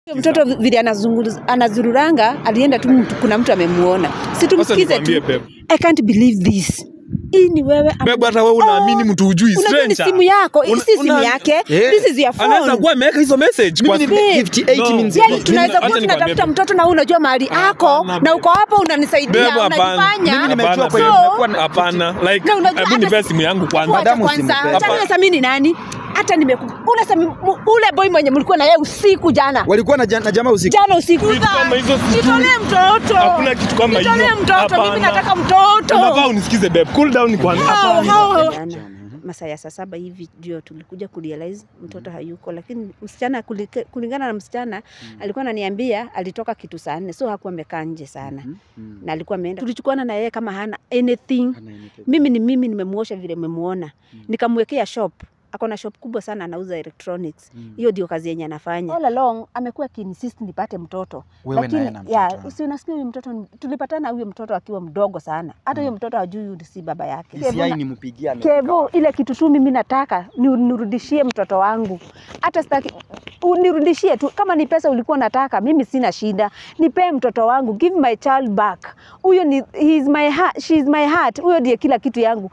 Mtoto vile anazunguru- anazururanga alienda tu, mtu- kuna mtu amemuona, si tumsikize nikwambie, tu. babe. I can't believe this. Hii ni wewe am- Bebe, hata wewe unaamini Oh, mtu hujui unajua ni stranger. simu yako, Una- si simu una- yake. Eh, This is your phone. Anaweza kuwa ameweka hizo message kwa Mimi ni Babe. 58 No. minutes Yani ago. tunaweza Acha kuwa nikwambie, tunatafuta babe. mtoto na wewe unajua mahali ako Hapana, na babe. uko hapo unanisaidia Bebe, hapana. unajifanya. Mimi nimejua Hapana, kwenye babe. nimekuwa na- Hapana, like Na unajua hebu hata- nipe simu yangu kwanza. Wacha Madamu kwanza, usimpe. acha niwe Sami ni nani? Hata nimeku ule Sami mu- ule boy mwenye mlikuwa na yeye usiku jana. walikuwa na, ja- na jamaa usiku Jana usiku. Vitu kama hizo sijui. Nitolee mtoto. Hakuna kitu kama hiyo. Nitolee mtoto, mimi Hapana. nataka mtoto. Unafaa unisikize babe. Cool down kwanza. How, Hapana. how, Jana. masaa ya saa saba hivi ndio tulikuja kurealize mtoto hayuko, lakini msichana kulike- kulingana na msichana alikuwa ananiambia alitoka kitu saa nne, so hakuwa amekaa nje sana Mhm, mhm. na alikuwa ameenda. Tulichukuana na yeye kama hana anything. Hana anything. Mimi ni mimi, nimemuosha vile memuona, Mm. nikamwekea shop ako na shop kubwa sana anauza electronics Mm. hiyo ndio kazi yenye anafanya all along amekuwa akiinsist nipate mtoto Wewe na yeye na mtoto. ya, si unasikia huyu mtoto ni- tulipatana huyo mtoto akiwa mdogo sana hata huyo mtoto hajui huyu si baba yake DCI nimpigie ame- Kevo, ile kitu tu mimi nataka ni nirudishie mtoto wangu, hata sitaki unirudishie tu. Kama ni pesa ulikuwa unataka, mimi sina shida, nipee mtoto wangu, give my child back. Huyo ni he is my heart, she is my heart. Huyo ndiye kila kitu yangu.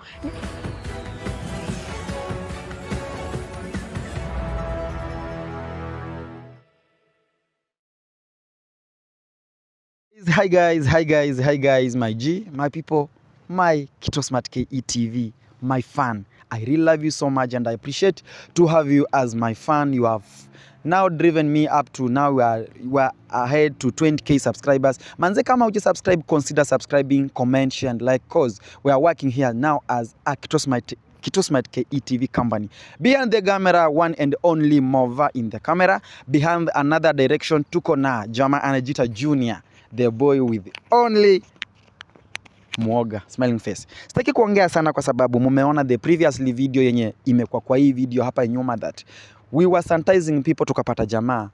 Hi guys, hi guys, hi guys, my G, my people, my Kitosmart KETV, my fan. I really love you so much and I appreciate to have you as my fan. You have now driven me up to now we are, we are ahead to 20k subscribers. Manze kama uji subscribe, consider subscribing, comment, share and like cause we are working here now as a Kitosmart Kitosmart KETV company. Behind the camera, one and only Mova in the camera. Behind another direction, tuko na Jama Anajita Junior, the boy with only mwoga smiling face. Sitaki kuongea sana kwa sababu mumeona the previously video yenye imekuwa kwa hii video hapa nyuma that we were sanitizing people, tukapata jamaa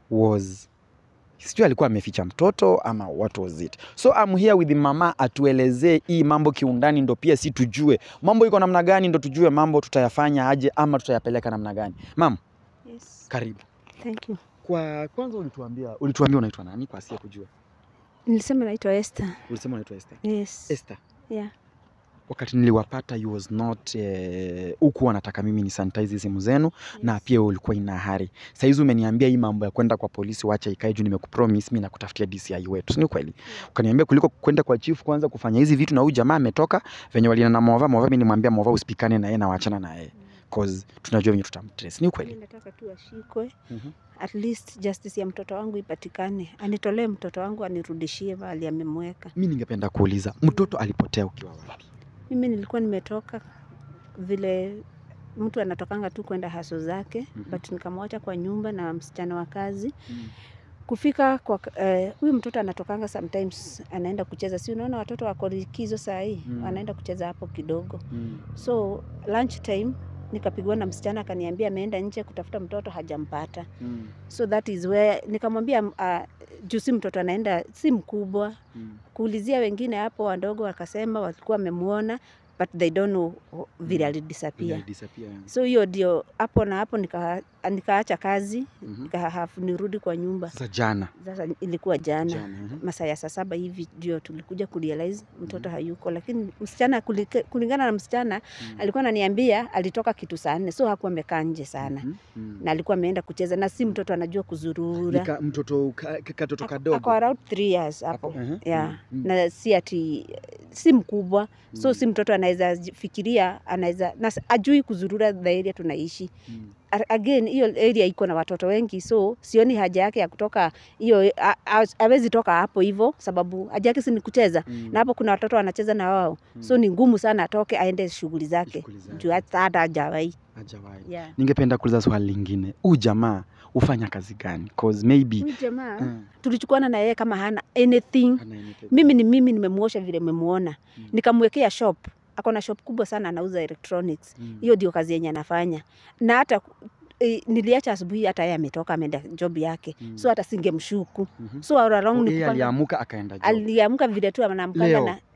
was sijui alikuwa ameficha mtoto ama what was it. So I'm here with mama atuelezee hii mambo kiundani, ndo pia si tujue mambo iko namna gani, ndo tujue mambo tutayafanya aje ama tutayapeleka namna gani. Mam, Yes, karibu. thank you. Kwa kwanza ulituambia ulituambia unaitwa nani kwa asiye kujua? Nilisema naitwa Esther. Ulisema unaitwa Esther. Yes. Esther. Yeah. wakati niliwapata you was not eh, huku wanataka mimi ni sanitize simu zenu na pia ulikuwa ina hari saizi umeniambia hii mambo ya kwenda kwa polisi wacha ikae juu nimekupromise mimi nakutafutia DCI wetu si ni kweli ukaniambia kuliko kwenda kwa chief kwanza kufanya hizi vitu na huyu jamaa ametoka venye walina na Mova Mova mimi nimwambia Mova usipikane na yeye na waachana na yeye cause tunajua venye tutamtrace ni Mimi kweli nataka tu ashikwe Mhm. at least justice ya mtoto wangu ipatikane, anitolee mtoto wangu anirudishie mahali amemweka. mimi ningependa kuuliza mtoto alipotea ukiwa wapi Mimi nilikuwa nimetoka vile mtu anatokanga tu kwenda haso zake Mhm. but nikamwacha kwa nyumba na msichana wa kazi kufika kwa eh, huyu mtoto anatokanga sometimes anaenda kucheza, si unaona watoto wako likizo saa hii Mm. anaenda kucheza hapo kidogo, Mm. so lunch time nikapigwa na msichana akaniambia ameenda nje kutafuta mtoto hajampata, Mm. so that is where nikamwambia uh, juu si mtoto anaenda si mkubwa Mm. kuulizia wengine hapo wadogo wakasema walikuwa wamemuona but they don't know wh- vile alidisappear Vile disappear, yani. so hiyo ndio hapo na hapo nika, nikaacha kazi Mhm. nikahafu nirudi kwa nyumba Sasa jana sasa ilikuwa jana, jana mhm. masaa ya saa saba hivi ndio tulikuja kurealize mtoto hayuko lakini msichana kulike- kulingana na msichana Mm. alikuwa ananiambia alitoka kitu saa nne so hakuwa amekaa nje sana Mhm. Mm. na alikuwa ameenda kucheza na si mtoto anajua kuzurura Nika, mtoto ka- ka- katoto Ako- kadogo ako around three years hapo Ako- mhm, yeah. mhm, mhm. na si ati si mkubwa so Mm. si mtoto anaweza ji- fikiria anaweza na s- ajui kuzurura the area tunaishi Mm. A- again hiyo area iko na watoto wengi so sioni haja yake ya kutoka hiyo a- a- hawezi toka hapo hivyo sababu haja yake si ni kucheza Mm. na hapo kuna watoto wanacheza na wao Mm. so ni ngumu sana atoke aende shughuli zake Shughuli zake. juu hata hata hajawahi Hajawahi. yeah. ningependa kuuliza swali lingine huu jamaa hufanya kazi gani cause maybe Huyu jamaa Mm. tulichukuana na yeye kama hana anything hana anything. mimi ni mimi nimemuosha vile memuona Mm. nikamwekea shop ako na shop kubwa sana anauza electronics Mm. hiyo ndio kazi yenye anafanya na hata e, niliacha asubuhi hata yeye ametoka ameenda job yake Mm. so hata singemshuku Mhm. so all along Oh, yeye nilikuwa- aliamuka akaenda job. aliamka vile tu anamkanga Leo. na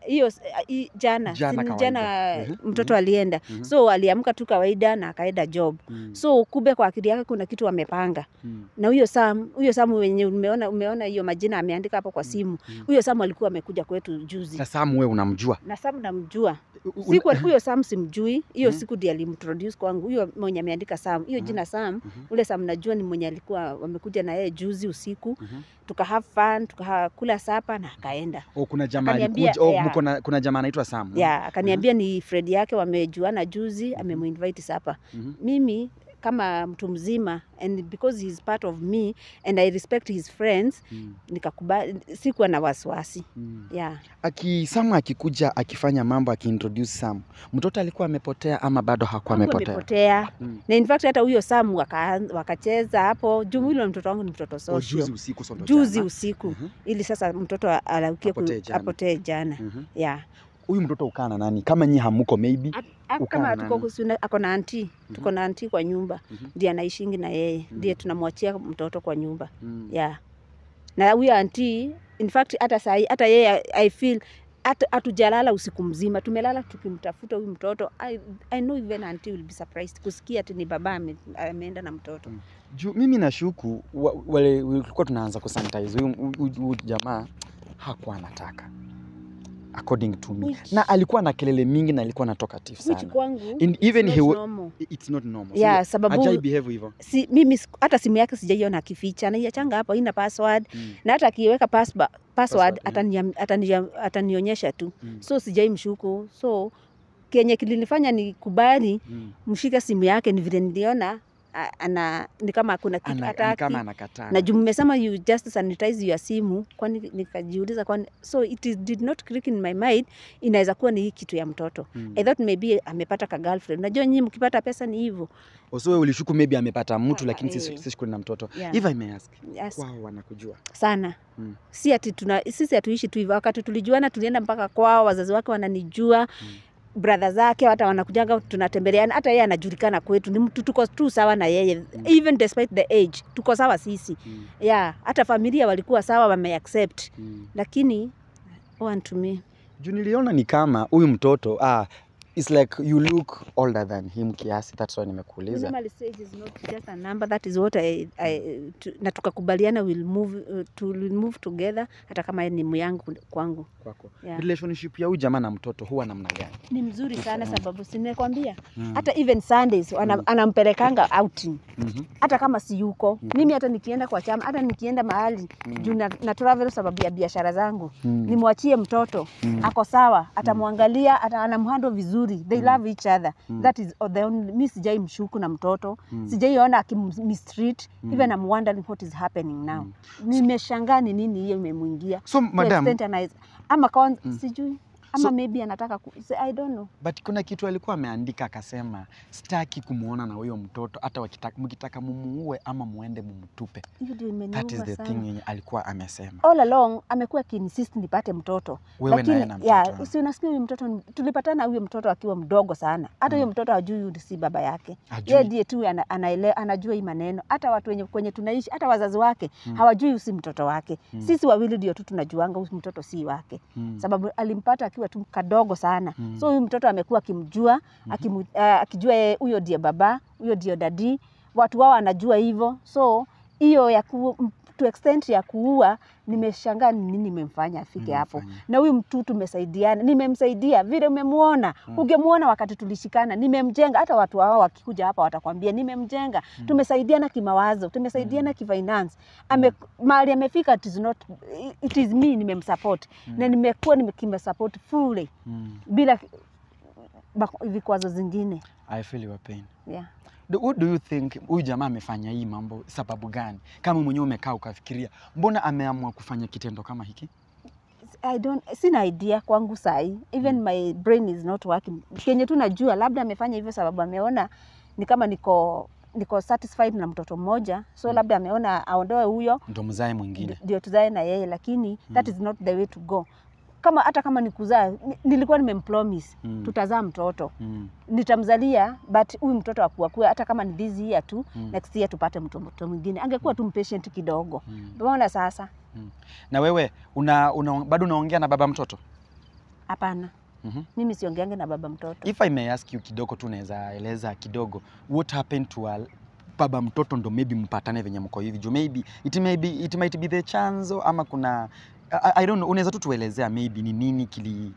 hiyo s- i- jana Jana si ni kawaida. jana Mhm, mtoto alienda Mhm. so aliamka tu kawaida na akaenda job Mm, so kumbe kwa akili yake kuna kitu amepanga mm, na huyo Sam huyo Sam wenye umeona umeona hiyo majina ameandika hapo kwa simu mm. huyo Sam alikuwa amekuja kwetu juzi na Sam wewe unamjua na Sam namjua U- u- siku huyo Sam simjui hiyo Mhm. siku ndiye alimtroduce kwangu huyo mwenye ameandika Sam hiyo Mhm. jina Sam Mhm, ule Sam najua ni mwenye alikuwa wamekuja na yeye juzi usiku mhm. tuka have fun tukakula sapa na akaenda Oh, kuna jamaa Akaniambia, alikuja. Oh, yeah. mko na- kuna jamaa anaitwa Sam. ya akaniambia ni Fred yake wamejuana juzi amemuinvite sapa Mhm, mimi kama mtu mzima and because he is part of me and I respect his friends mm, nikakubali sikuwa na wasiwasi mm. yeah. Aki Sam akikuja akifanya mambo akiintroduce Sam, mtoto alikuwa amepotea ama bado hakuwa Hakuwa amepotea? amepotea Mm. na in fact hata huyo Sam waka, wakacheza hapo juu yule mtoto wangu ni mtoto Oh, social juzi usiku so ndo juzi jana. usiku Mhm, ili sasa mtoto alaukie ku- Apotee jana. apotee jana mhm. yeah. Huyu mtoto ukaa na nani? Kama nyi hamuko maybe. A- a- Ukaa kama na tuko nani? kusuna- ako na anti tuko na anti kwa nyumba Mhm. ndiye anaishingi na yeye Mhm. ndiye tunamwachia mtoto kwa nyumba Mm. yeah. na huyo anti in fact hata sahi hata yeye I feel hata- hatujalala usiku mzima tumelala tukimtafuta huyu mtoto I, I know even auntie will be surprised kusikia ati ni baba ame- ameenda na mtoto Mm. Juu mimi nashuku wa- wale tulikuwa tunaanza kusanitize huyu huyu- huyu jamaa hakuwa anataka according to me. Which- Na alikuwa na kelele mingi na alikuwa na talkative which sana. kwangu In, even not he wa- normal. it's not normal. yeah, Hajai sababu behave hivyo. si, mimi siku- hata simu yake sijaiona akificha naiachanga hapo ina password Mm. na hata akiweka password, Password, password mm. atania- atania- atanionyesha tu Mm. so sijai mshuku so kenye kilinifanya nikubali Mm. mshike simu yake ni vile niliona a- ana ni kama kuna kitu Ana, ni hataki kama anakataa. na juu mmesema you just sanitize your simu kwani nikajiuliza kwani so it is, did not click in my mind inaweza kuwa ni hii kitu ya mtoto Mm. i thought maybe amepata ka girlfriend najua nyinyi mkipata pesa ni hivyo So wewe ulishuku maybe amepata mtu Ah, lakini eh. si si shughuli na mtoto. Yeah. If I may ask, yes, wao wanakujua. sana Mm. si ati tuna sisi hatuishi tu hivyo wakati tulijuana tulienda mpaka kwao wazazi wake wananijua Mm. brother zake hata wanakujaga tunatembeleana hata yeye anajulikana kwetu ni mtu tuko tu sawa na yeye even despite the age tuko sawa sisi Mm. yeah hata familia walikuwa sawa wameaccept Mm. lakini one to me Juu niliona ni kama huyu mtoto ah, it's like you look older than him kiasi, that's why nimekuuliza. Minimally stage is not just a number that is what I, I, tu, na tukakubaliana we'll move, uh, to, we'll move together hata kama yeye ni myangu kwangu Kwako. yeah. Relationship ya huyu jamaa na mtoto huwa namna gani? ni mzuri sana sababu simekwambia Mm. hata even Sundays wana, Mm. anampelekanga outing Mhm. hata kama si yuko Mm. mimi hata nikienda kwa chama hata nikienda mahali Mm. juu na, na travel sababu ya biashara zangu Mm. nimwachie mtoto Mm. ako sawa atamwangalia ata anamhandle vizuri they Mm. love each other Mm. that is the only, mi sijai mshuku na mtoto Mm. sijaiona akimistreat Mm. even I'm wondering what is happening now nimeshangaa ni nini hiyo imemwingia So To madam, extent ana- ama kon, Mm. sijui ama So- maybe anataka ku, I don't know but kuna kitu alikuwa ameandika akasema, sitaki kumwona na huyo mtoto hata wakitaka, mkitaka mumuue ama muende mumtupe. hiyo ndio That is imeniuma the sana thing yenye alikuwa amesema. all along amekuwa akiinsist nipate mtoto Wewe na yeye lakini na mtoto. ya, si unasikia huyu mtoto ni- tulipatana huyo mtoto akiwa mdogo sana hata huyo Mm. mtoto hajui huyu si baba yake Ajui. yeye ndiye tu ana, anaele, anajua hii maneno hata watu wenye kwenye tunaishi hata wazazi wake Mm. hawajui huyu si mtoto wake Mm. sisi wawili ndio tu tunajuanga huyu mtoto si wake Mm. sababu alimpata akiwa tu kadogo sana Mm. so huyu mtoto amekuwa akimjua akimu, uh, akijua yeye huyo ndiye baba huyo ndio dadi watu wao anajua hivyo so hiyo ya ku, m- to extent ya kuua nimeshangaa ni nini nimemfanya afike hapo Nimemfanya. na huyu mtu tumesaidiana nimemsaidia vile umemuona Mm. ungemuona wakati tulishikana nimemjenga hata watu wao wakikuja hapa watakwambia nimemjenga tumesaidiana kimawazo tumesaidiana kifinance ame mahali amefika it is not it is me nimemsupport na nimekuwa nimekimsupport fully Mm. bila bak- vikwazo zingine I feel your pain. yeah. Do, what do you think huyu jamaa amefanya hii mambo sababu gani? Kama mwenyewe umekaa ukafikiria, mbona ameamua kufanya kitendo kama hiki? I don't, sina idea kwangu sahi even my brain is not working kenye tu najua labda amefanya hivyo sababu ameona ni kama niko niko satisfied na mtoto mmoja so Mm. labda ameona aondoe huyo Ndo mzae mwingine. ndio tuzae na yeye lakini that Mm. is not the way to go kama hata kama ni kuzaa ni- nilikuwa nimempromise Mm. tutazaa mtoto Mm. nitamzalia but huyu mtoto akuakue hata kama ni this year tu Mm. next year tupate mtoto mwingine angekuwa tu mpatient kidogo Mm. umeona sasa Na wewe una, una, bado unaongea na baba mtoto? Hapana, Mhm. mimi siongeange na baba mtoto. If I may ask you kidogo tu unaweza eleza kidogo what happened to a baba mtoto ndo maybe mpatane venye mko hivi juu maybe it may be, it might be the chanzo ama kuna I, I don't know unaweza tu tuelezea maybe ni nini kili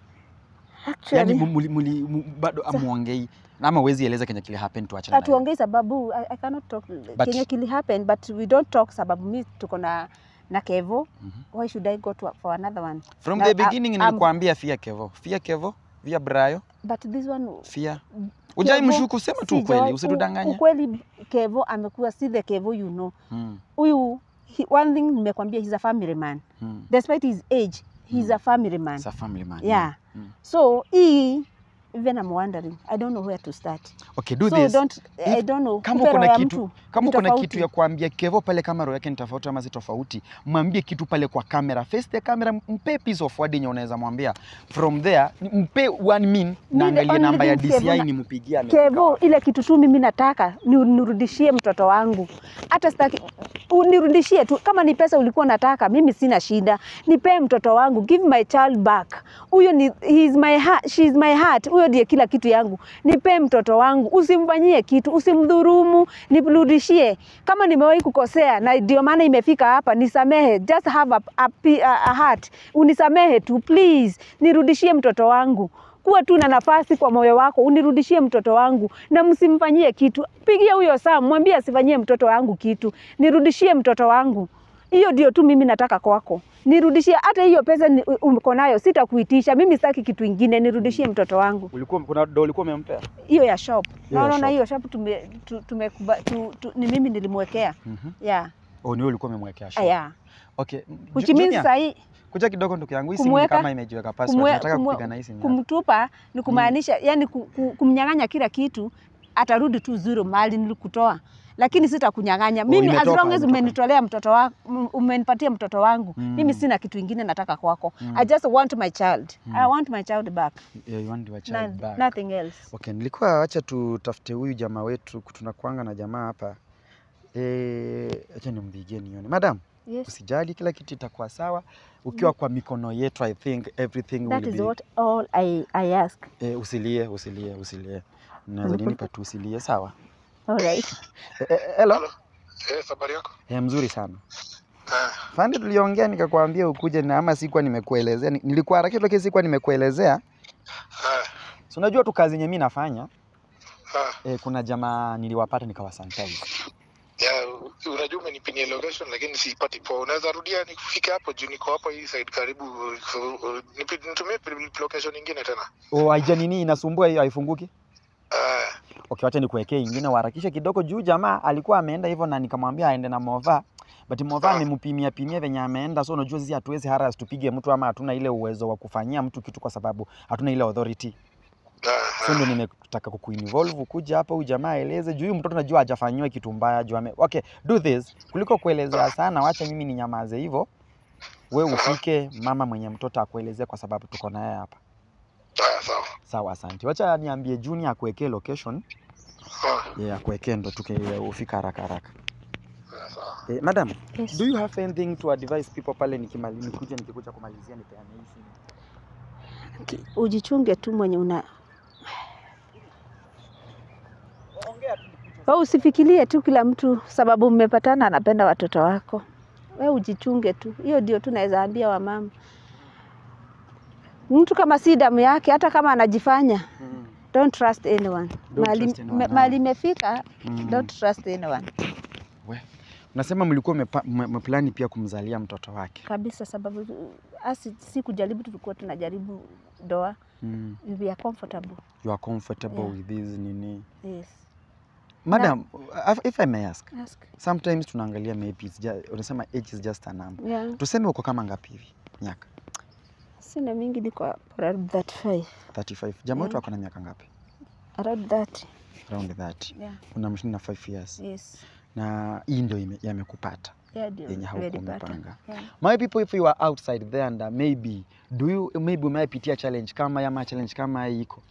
yani Actually, muli, muli, mu- bado amuongei ama uwezi eleza kenye kili happen tu achana nayo. hatuongei sababu I, I cannot talk kenye kili happen but we don't talk sababu mi tuko na na Kevo. Mhm. Why should I go to for another one? From Na- the I- beginning I'm- nilikwambia fia Kevo fia Kevo via Brayo But this one fia ujai Kevo, mshuku sema tu sijawahi- ukweli u- usitudanganye Ukweli Kevo amekuwa si the Kevo you know. mm. Huyu he- one thing nimekwambia he's a family man. mm. Despite his age, he's a family man. It's a family man Yeah. Mm. So hii even I'm wondering. I don't know where to start. okay do so this don't I If- don't know. kama Kupe uko na roho ya kitu mtu kama ni uko na tofauti. kitu ya kuambia Kevo pale kama roho yake ni tofauti ama si tofauti, mwambie kitu pale kwa kamera, face the camera, mpe piece of word yenye unaweza mwambia. From there mpe one min the na angalie only namba ya thing Kevo DCI na- nimpigie. amefika Kevo, wapi. ile kitu tu mimi nataka ni nirudishie mtoto wangu, hata sitaki unirudishie tu. Kama ni pesa ulikuwa nataka, mimi sina shida, nipee mtoto wangu, give my child back. Huyo ni he is my heart, she is my heart. Huyo ndiye kila kitu yangu, nipee mtoto wangu, usimfanyie kitu, usimdhurumu, nirudishie. Kama nimewahi kukosea na ndio maana imefika hapa, nisamehe, just have a, a, a, a heart, unisamehe tu please, nirudishie mtoto wangu kuwa tu na nafasi kwa moyo wako, unirudishie mtoto wangu na msimfanyie kitu. Pigia huyo Sam, mwambie asifanyie mtoto wangu kitu, nirudishie mtoto wangu. Hiyo ndio tu mimi nataka kwako, nirudishie. Hata hiyo pesa ni- uko nayo sitakuitisha, mimi sitaki kitu ingine, nirudishie mtoto wangu. Ulikuwa kuna do ulikuwa umempea? Hiyo ya shop, Hiyo ya naona shop. hiyo shop tume, tu, tume, tu, tu, ni mimi nilimwekea Mhm. yeah. Oh, ni wewe ulikuwa umemwekea shop. Yeah. Okay. Which Ju- means Junior, sahi kuja kidogo ndugu yangu, hii simu ni kumweka- kama imejiweka password. kumwe- Nataka kumwe- kupiga na hii simu. yako. kumtupa ni kumaanisha yani ku- ku- kumnyang'anya kila kitu, atarudi tu zero mahali nilikutoa, lakini sitakunyang'anya mimi. As imetoka, long as imetoka. umenitolea mtoto wangu, umenipatia mtoto wangu Mm. mimi sina kitu ingine nataka kwako. Mm. I just want my child. Mm. I want my child back. Yeah, you want your Na, child back. nothing else. Okay, nilikuwa acha tutafute huyu jamaa wetu, tunakuanga na jamaa hapa. Eh, acha nimpigie nione. Madam, Yes. usijali, kila kitu itakuwa sawa ukiwa kwa mikono yetu. I think everything That will is be. what all I, I ask. Eh, usilie, usilie, usilie. Naweza ninipa tu usilie, sawa? All right. Eh, eh, hello. Halo. Eh, habari yako? Eh, mzuri sana. Ah, Fande, tuliongea nikakwambia ukuje na ama sikuwa nimekuelezea. Ni- Nilikuwa harakisha lakini sikuwa nimekuelezea. ah, Si unajua tu kazi yenye mimi nafanya. ah. Eh, kuna jamaa niliwapata nikawasanitize. Ya, unajua umenipinia location lakini siipati poa. Unaweza rudia nikufike hapo juu niko hapo hii side karibu. uh, nipi- Nitumie pi- location nyingine tena. Oh, haija nini inasumbua hiyo haifunguki? Ah, Okay, wacha nikuwekee ingine uharakishe kidogo juu jamaa alikuwa ameenda hivyo na nikamwambia aende na Mova. But Mova Ah. amempimia pimia venye ameenda, so unajua sisi hatuwezi haras tupige mtu ama hatuna ile uwezo wa kufanyia mtu kitu kwa sababu hatuna ile authority. ah, So ndio nimetaka kukuinvolve kuja hapa huyu jamaa aeleze juu huyu mtoto najua hajafanyiwa kitu mbaya juu ame... Okay, do this kuliko kuelezea sana, wacha mimi ninyamaze hivyo. We ufike mama mwenye mtoto akuelezea kwa sababu tuko naye hapa. ah, sawa. Sawa, asante. Wacha niambie Junior akuwekee location. Ah, Yeah, akuwekee ndo tuke ufika haraka haraka. ah, sawa. Eh, madam, Yes. do you have anything to advise people pale nikimali nikuja nikikuja kumalizia nipeane hii simu? Ujichunge tu mwenye una Wewe usifikirie tu kila mtu sababu mmepatana anapenda watoto wako. Wewe ujichunge tu, hiyo ndio tu naweza ambia wamama. Mtu kama si damu yake, hata kama anajifanya, Mm. don't trust anyone. Don't Mahali trust anyone, me- ah. mahali imefika, Mm. don't trust anyone Unasema mlikuwa mmepa- mme- mmeplani pia kumzalia mtoto wake. kabisa, sababu asi si kujaribu, tulikuwa tunajaribu doa, Mm. we are comfortable. You are comfortable Yeah. with this nini? Yes. Madam, if- if I may ask, Ask. sometimes tunaangalia maybe it's just, unasema age is just a number. Yeah. Tuseme uko kama ngapi hivi? Miaka Sina mingi, niko around 35. 35. Jamaa wetu Yeah. ako na miaka ngapi? Around 30. Around 30. Yeah. Unamshinda 5 years. Yes. Na hii ndio ime- yamekupata. Yeah, ndio Yenye haukuwa imenipata. umepanga. Yeah. My people if you are outside there and uh, maybe do you maybe umepitia challenge kama hii ama challenge kama hii iko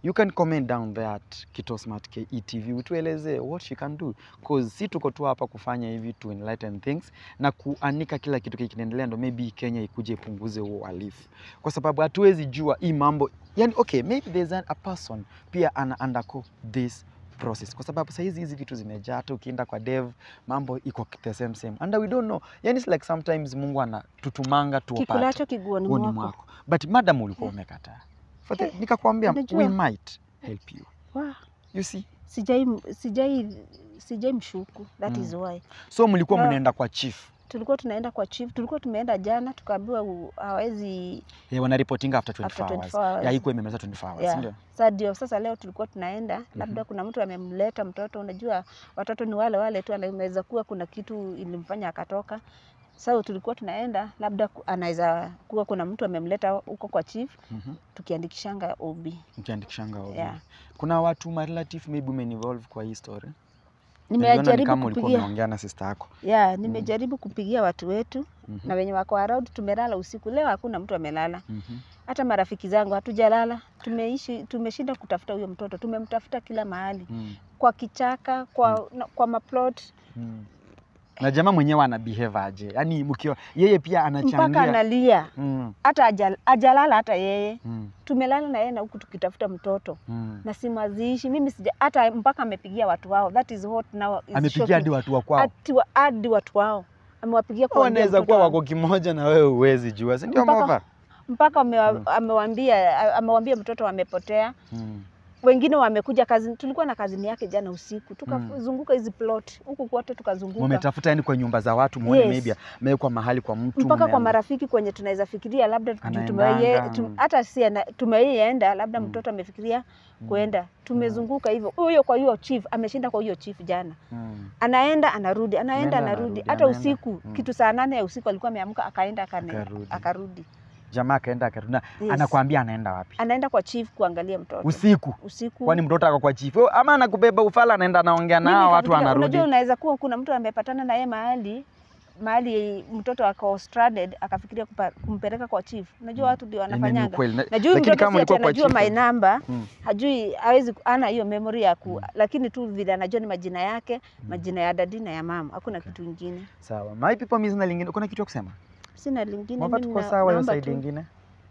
you can comment down there at kitosmart ke tv utueleze what she can do cause si tuko tu hapa kufanya hivi to enlighten things na kuanika kila kitu kinaendelea ndo maybe kenya ikuje ipunguze huo uhalifu kwa sababu hatuwezi jua hii mambo yani okay maybe there's a, a person pia ana undergo this process kwa sababu sahizi hizi vitu zimejaa hata ukienda kwa dev mambo iko the same same and we don't know yani it's like sometimes mungu anatutumanga tuopate Kikulacho kiguoni uoni mwako. mwako but madam ulikuwa umekataa For the- nikakwambia unajua. we might help you Wow. you see Sijai sijai sijai mshuku. That Mm. is why. so mlikuwa Na- mnaenda kwa chief Tulikuwa tunaenda kwa chief, tulikuwa tumeenda jana tukaambiwa u- hawezi yeah, wanaripotinga after 24 After hours 24 hours. yeah, ikuwa imemaliza 24 hours Yeah. ndio Sasa ndio sasa leo tulikuwa tunaenda, labda kuna mtu amemleta mtoto. Unajua watoto ni wale wale tu, anaweza kuwa kuna kitu ilimfanya akatoka. Sasa tulikuwa tunaenda, labda ku- anaweza kuwa kuna mtu amemleta huko kwa chief, Mhm. tukiandikishanga OB. mkiandikishanga OB. Yeah. kuna watu ma relative maybe umeinvolve kwa hii story Niliona ni Nimejaribu kama ulikuwa kupigia umeongea na sister yako yeah, nimejaribu kupigia watu wetu Mhm. na wenye wako around. Tumelala usiku leo, hakuna mtu amelala, Mhm. hata marafiki zangu hatujalala. Tumeishi, tumeshinda kutafuta huyo mtoto, tumemtafuta kila mahali, Mm. kwa kichaka, kwa, na, kwa maplot Mm. na jamaa mwenyewe ana behave aje yani mkiwa yeye pia mpaka anachangia analia, mm. hata ajal- ajalala hata yeye. Mm. Tumelala na yeye na huku tukitafuta mtoto Mm. na simaziishi mimi sija, hata mpaka amepigia watu wao. That is what now is amepigia shocking. hadi watu wa kwao Ati wa- hadi watu wao amewapigia kwa wanaweza kuwa wako kimoja na wewe uwezi jua si ndio Mpaka- mova mpaka amewa- Mm. amewambia amewambia mtoto amepotea. mm. Wengine wamekuja kazi, tulikuwa na kazini yake jana usiku tukazunguka hizi plot huku kwote tukazunguka mumetafuta yani kwa nyumba za watu muone Yes. maybe amewekwa mahali kwa mtu mpaka kwa mumeambi- marafiki kwenye tunaweza fikiria labda juu Anaendanga, tumeye- tum- mm. hata si ana- tumeienda labda Mm. mtoto amefikiria Mm. kwenda tumezunguka hivyo huyo kwa hiyo chief ameshinda kwa hiyo chief jana Mm. anaenda anarudi anaenda Anaenda, anarudi anarudi, hata anaenda. usiku Mm. kitu saa nane ya usiku alikuwa ameamka akaenda akane- Akarudi. akarudi jamaa akaenda akarudi na Yes. anakwambia anaenda wapi anaenda kwa chief kuangalia mtoto usiku usiku kwani mtoto ako kwa chifu ama anakubeba ufala anaenda anaongea Mimi nao watu nikafikiria, wanarudi Unajua, unaweza kuwa kuna mtu amepatana na yeye mahali mahali mtoto ako stranded akafikiria kupa- kumpeleka kwa chief. Unajua watu ndio Yaani ni wanafanyanga. ukweli. Na- Najua huyu lakini mtoto kama si ati ulikuwa kwa anajua chifu- my number, Mm. hajui hawezi ana hiyo memory ya ku, lakini tu vile anajua ni majina yake, majina ya dadi na ya mama. Hakuna kitu ingine. sawa my people mimi sina lingine kuna kitu ya kusema Sina lingine Mwamba mimi tuko na- sawa hiyo naomba side tu- ingine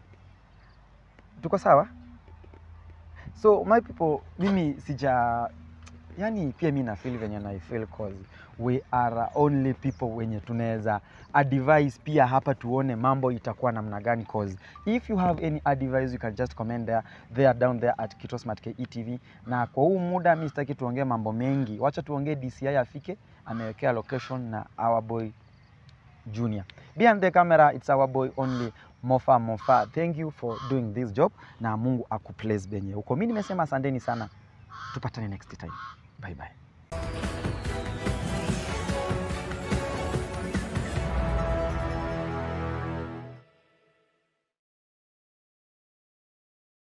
tuko sawa so my people mimi sija yani pia mi na feel venye na feel cause we are only people wenye tunaweza advise pia hapa tuone mambo itakuwa namna gani cause if you have any advice you can just comment there there down there at Kitosmart KE TV na kwa huu muda mi sitaki tuongee mambo mengi wacha tuongee DCI afike amewekea location na our boy Junior. Behind the camera, it's our boy only Mofa Mofa. Thank you for doing this job na Mungu akuplace benye huko. Mimi nimesema asanteni sana, tupatane next time. Bye bye.